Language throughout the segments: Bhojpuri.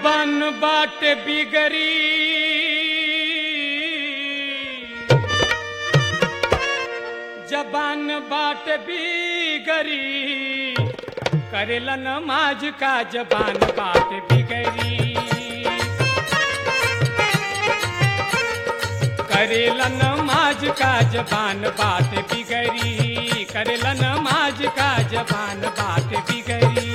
जबान बाट बिगरी जबान बाट बिगरी करेला नमाज का जबान बाट बिगरी करेला नमाज का जबान बाट बिगरी करेला नमाज का जबान बाट बिगरी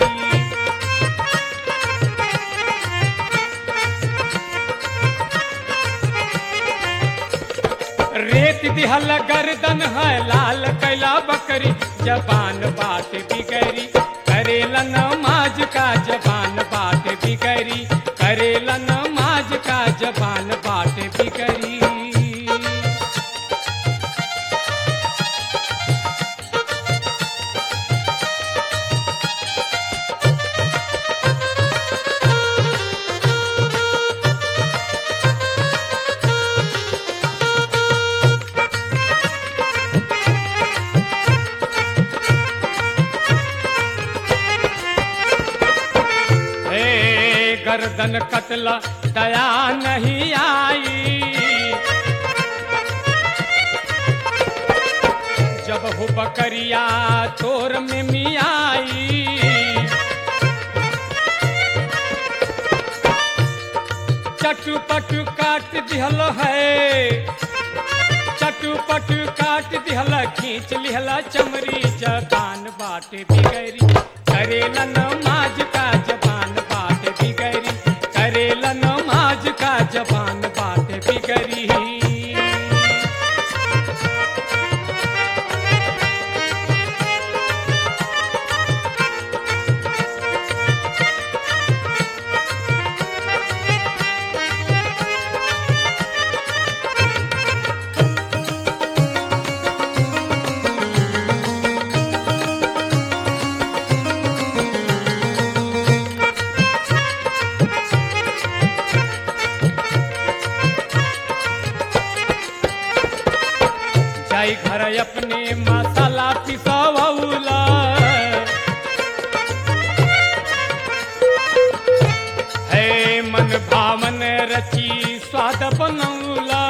रेत दिहल गर्दन है लाल कैला बकरी जबान बात बिगरी करेला नमाज का जबान बात बिगरी करेला नमाज का जबान बात बिगरी हे गर्दन कतला दया नहीं आई जब हो बकरिया तोर में मियाई चटू पटू काट दिहल है चटू पटू काट दिहल खींच लिहला चमरी जबान बाटे बिगरी करेला नमाज का जबान बाट बिगरी करेला नमाज का जबान बाट बिगरी जाई घर अपने मसाला पिसवौला है मन भावन रची स्वाद बनौला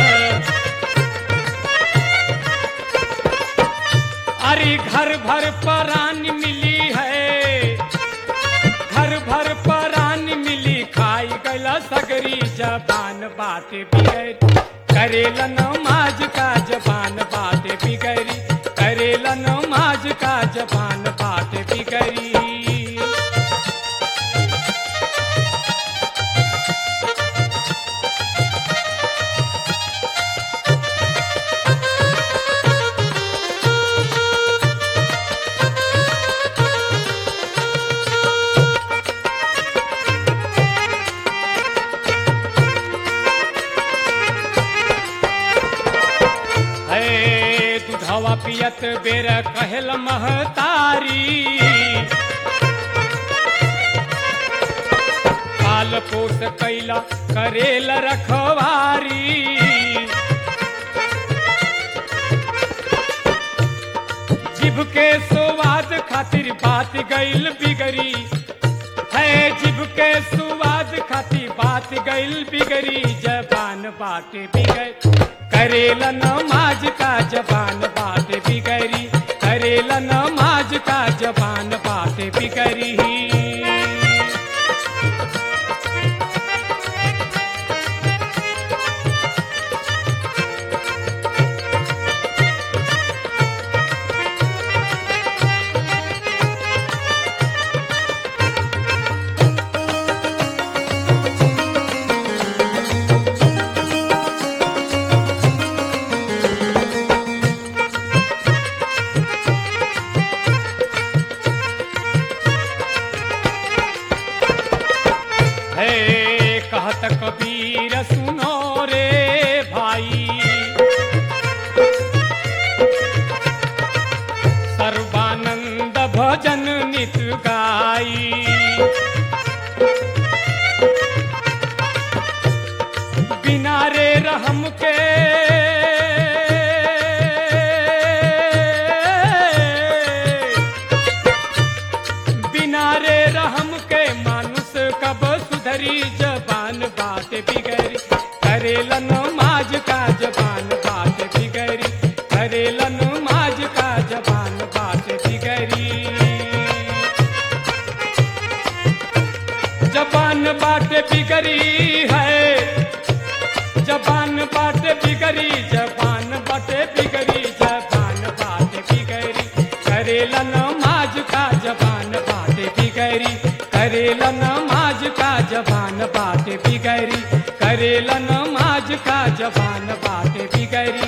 अरे घर भर परान मिली है घर भर परान मिली खाई गला सगरी जबान बात बिगड़ी करेला नमाज का जबान बात बिगड़ी करेला नमाज का जबान बात बिगड़ी है दुधवा पियत बेर कहल महतारी पाल पोस कैला करेल रखवारी जिभ के स्वाद खातिर बात गईल बिगड़ी है जिभ के स्वाद खातिर बात गईल बिगड़ी जबान बात बिगड़ करेला नमाज का जबान बात बिगड़ी करेला नमाज का जबान बात बिगड़ी है कहत कबीर सुनो रे भाई सर्वानंद भजन नित गाई बिना रे रहम के बिना रे रहम के मानुष कब सुधरी बाटे बिगड़ी है जबान बाटे बिगड़ी जबान बाटे बिगड़ी जबान बाटे बिगड़ी करेला नमाज का जबान बाटे बिगड़ी करेला नमाज का जबान बाटे बिगड़ी करेला नमाज का जबान बाटे बिगड़ी